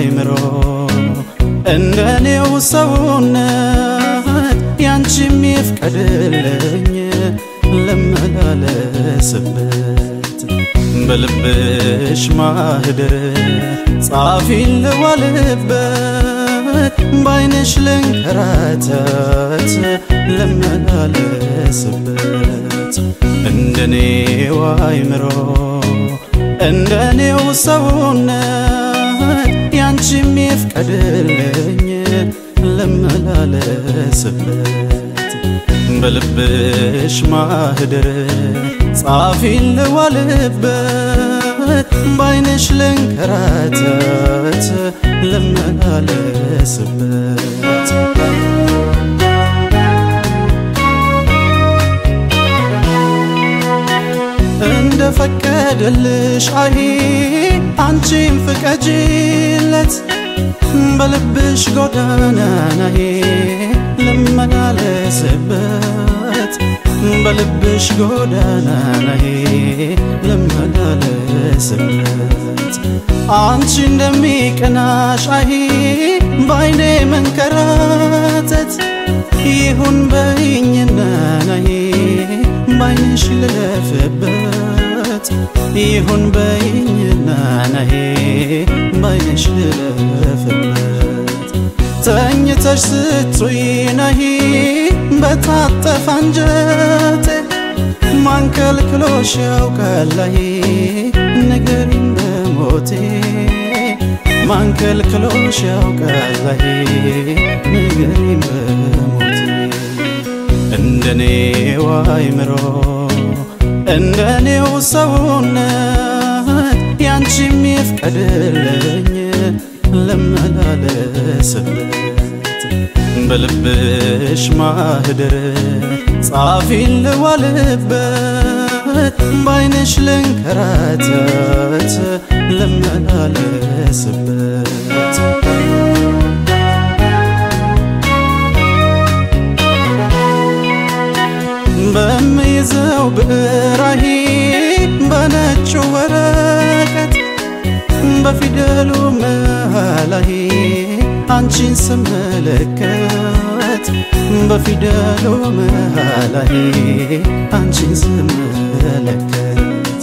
አይምሮ እንደኔው ሰውነት ያንቺም ይፍቀድልኝ ልመላለስበት በልብሽ ማህደር ጻፊን ልዋልበት ባይንሽ ልንከራተት ልመላለስበት እንደኔው አይምሮ እንደኔው ሰውነት ያንቺም ይፍቀድልኝ ልመላለስበት በልብሽ ማህደር ጻፊን ልዋልበት ባይንሽ ልንከራተት ልመላለስበት እንደ ፈቀደልሽ አይ አንቺም ፍቀጂለት በልብሽ ጎዳና ናይ ልመላለስበት በልብሽ ጎዳና ናይ ልመላለስበት አንቺ እንደሚቀናሽ አይ ባይኔ መንከራተት ይሁን በይኝና ናይ ባይንሽ ልለፍበት ይሁን በይኝና ናይ ባይንሽ ልለፍበት ተኝተሽ ስትይ ናይ በታጠፈ አንጀቴ ማንከልክሎሽ ያውቃላይ ንገሪኝ በሞቴ ማንከልክሎሽ ያውቃላይ ንገሪኝ በሞቴ እንደኔው አይምሮ እንደኔው ሰውነት ያንቺም ይፍቀድልኝ ልመላለስበት በልብሽ ማህደር ጻፊን ልዋልበት ባይንሽ ልንከራተት ልመላለስበት በምይዘው ብዕራሂ በነጩ ወረቀት በፊደሉ መሃላሂ አንቺን ስመለከት በፊደሉ መሃላሂ አንቺን ስመለከት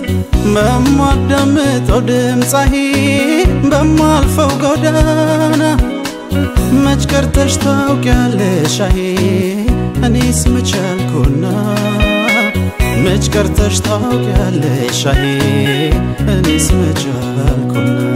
በማዳምጠው ድምፃሂ በማልፈው ጎዳና መች ቀርተሽ ታውቂያለሽ አይ እኔስ መቻልኩና መች ቀርተሽ ታውቂያለሽ አይ እኔስ መቻልኩና